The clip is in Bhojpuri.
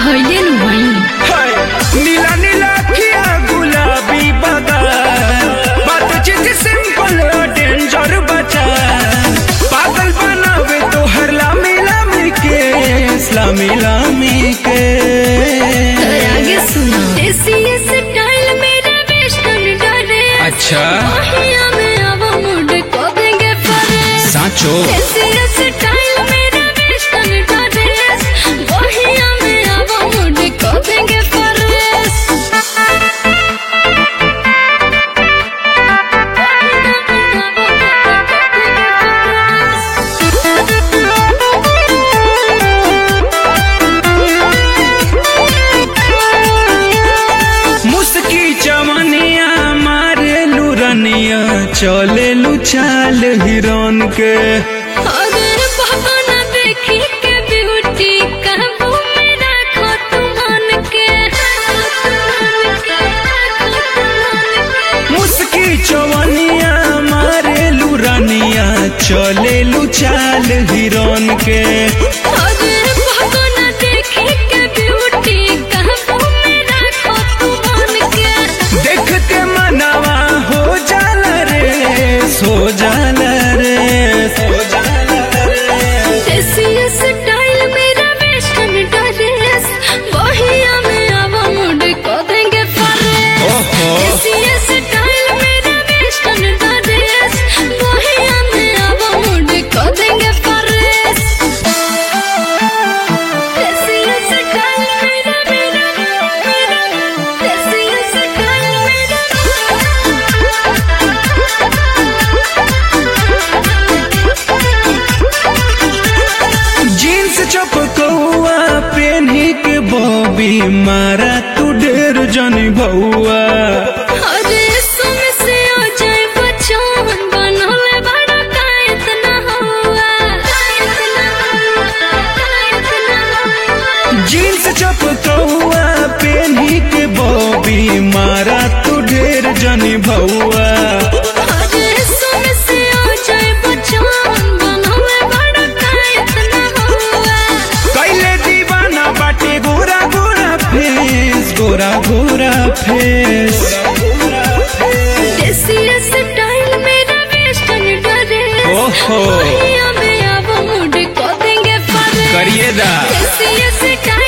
हइले नु भई हाय, नीला नीला खिया गुलाबी बदन बातचीत सिंपल डेंजर बचा पागल बनावे तो हर लामी लामी के लामी लामी के तर आगे सुना देसी स्टाइल मेरा वेस्टर्न डरे अच्छा महिया में अब मुड को देंगे फरेस साचो देसी स्टाइल मेरा वेस्टर्न डरे महिया में अब मुड को देंगे फरेस मुस्की चवनिया मारे लुरनिया चले लू चाल हिरन के अगर पापा न देखी के ब्यूटी काबू में रखो तुम मन के मुस्की चवनिया मारे लुरनिया चले लू चाल हिरन के अगर पापा न देखी के ब्यूटी काबू में रखो तुम मन के देखते मनवा हो जाला रे सो जाला रे सो जाला रे देसी स्टाइल मेरा वेस्टर्न ड्रेस वहिया में अब मुड को देंगे फरेस ओहो। देसी स्टाइल मेरा वेस्टर्न ड्रेस वहिया में अब मुड को देंगे फरेस देसी स्टाइल मेरा मेरा मेरा देसी स्टाइल जीन्स चपकौआ पेन्ही के बॉबी मारा तू ढेर जनी भौआ अरे सुन से हो जाए बचान बनोले बड़ा का इतना हुआ इतना हुआ इतना हुआ जीन्स चपकौआ पेन्ही के बॉबी मारा तू ढेर जनी भौआ अरे सुन से हो जाए बचान बनोले बड़ा का इतना हुआ कैले दीवाना बाटे गोरा गोरा फेस गोरा गोरा फेस देसी स्टाइल मेरा वेस्टर्न ड्रेस ओहो। वहिया में अब मूड को देंगे फरेस करिए दा देसी स्टाइल